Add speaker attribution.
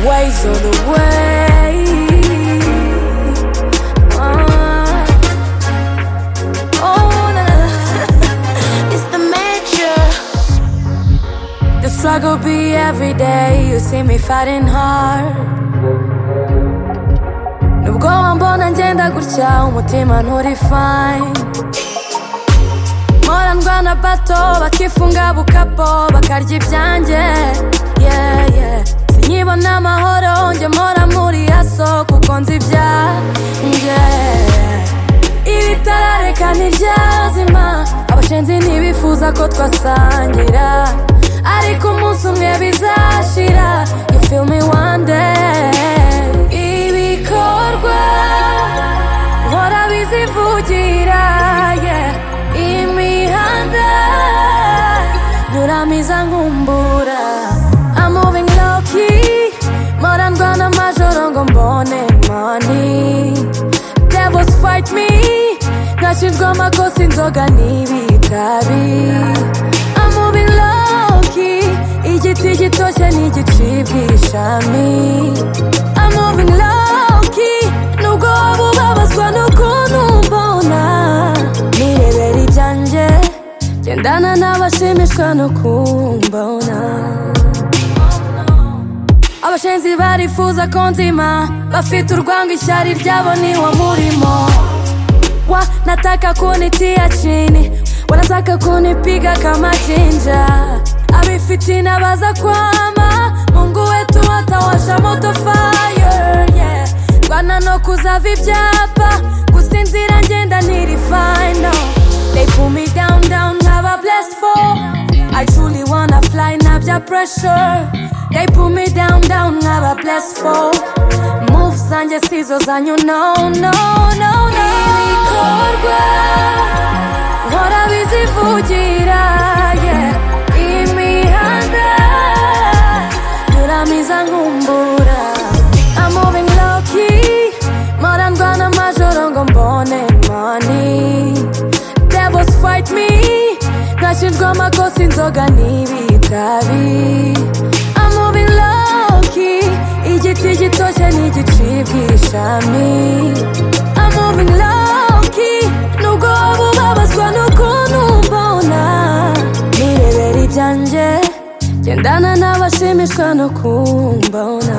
Speaker 1: Ways on the way. Uh, oh, na, na. it's the major. The struggle be every day. You see me fighting hard. nubwo wambona ngenda gutya umutima nturifine mpora ndwana bato bakifunga bukapo bakarya ibyanjye yeah, yeah. sinyibona amahoro njye mpora muri yaso kuko nzi ibyanjye ibitarareka ntibyazima abashenzi ntibifuza ko twasangira ariko umunsi umwe bizashira you feel me one day ibikorwa mpora bizivugira yeah. imihanda nyuramiza nkumbura I'm moving low key mpora ndwana amajoro ngo mbone money devils fight me nashinzwe amakosa inzoga n'ibitabi I'm moving low key igiti gitoshye n'igicibwa ishami I'm moving low key nubwo waba ubabazwa n'ukuntu mbona nirebera ibyanjye gendana n'abashimishwa no kumbona abashenzi barifuza ko nzima bafite urwango ishyari ryabo niwo murimo wa nataka kunitia chini wanataka kunipiga kama jinja abifitina baza kwama mungu wetu atawasha moto fire yeah. rwana no kuzava ibyapa gusinzira ngenda niri final they pull me down down nkaba blessed for I truly wanna fly, not your pressure. They pull me down, down, have a blessed fall. Moves and your scissors, and you know, no, no, no. Ibikorwa, nkora bizivugira, yeah. Imihanda, nyuramiza nkumbura. I'm moving low key, mpora ndwana amajoro ngo mbone money. devils fight me nashinzwe amakosa inzoga n'ibitabi I'm moving low key igiti gitoshye n'igicibwa ishami I'm moving low key nubwo waba ubabazwa n'ukuntu mbona nirebera ibyanjye gendana n'abashimishwa no kumbona